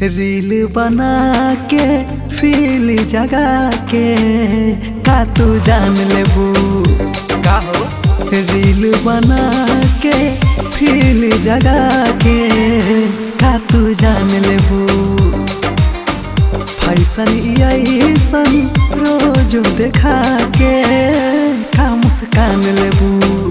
reel बना के feel जगा के का तू जान लेबू का हो रील बना के फील जगा के का तू जान लेबू फैसन ऐसन रोज देखा के का मुस्कान लेबू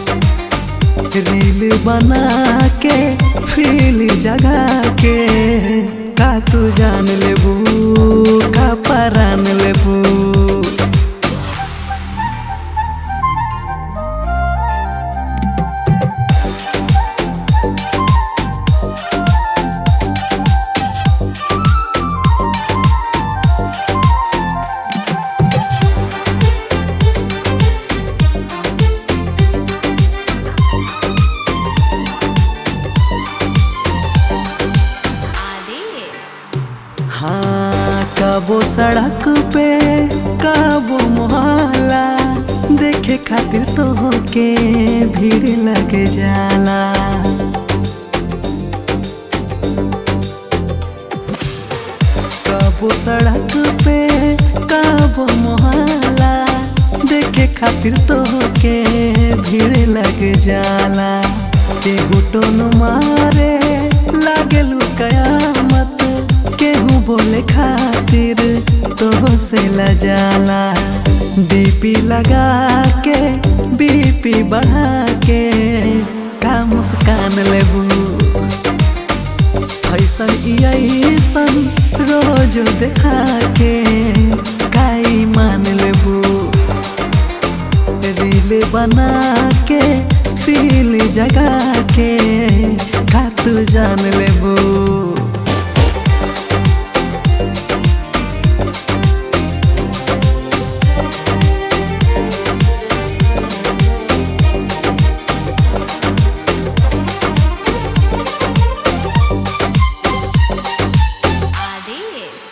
रील बना के फील जगा के का तू जान लेबू का परान लेबू आदेश हाँ कबो सड़क पे कबो मोहल्ला देखे खातिर तो के भीड़ लग जाला कबो सड़क पे कबो मोहल्ला देखे खातिर तो के भीड़ लग जाला केहू टोन मारे लागेलू कयामत केहू बोले खातिर तो से लजाला बीपी लगा के बीपी बढ़ा के का मुस्कान लेबू ऐसन ऐसन रोज देखा के काई मान लेबू रील बना के फील जगा के का तू जान लेबू आदेश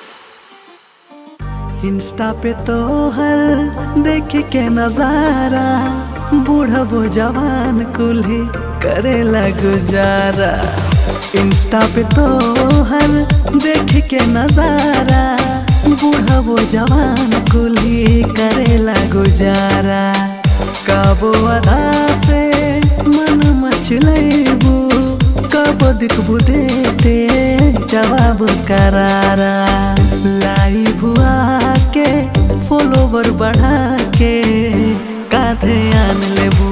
इंस्टा पे तो हर देख के नजारा बूढ़ा वो जवान कुल्ही करेला गुजारा इंस्टा पे तो हर देख के नजारा बूढ़ा वो जवान कुल्ही करेला गुजारा कबो अदा से मन मचलेबू कबो दिखबू देते जवाब करारा लाई भुआ के फॉलोवर बढ़ा के कांधे आन लेबू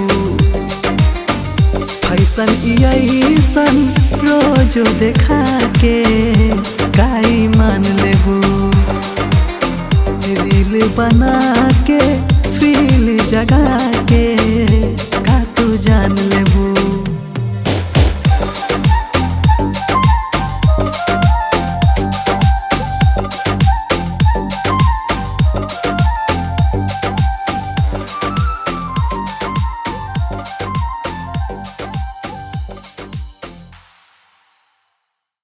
फैसन ऐसन रोज देखा के काई मान लेबू रील बना के फील जगा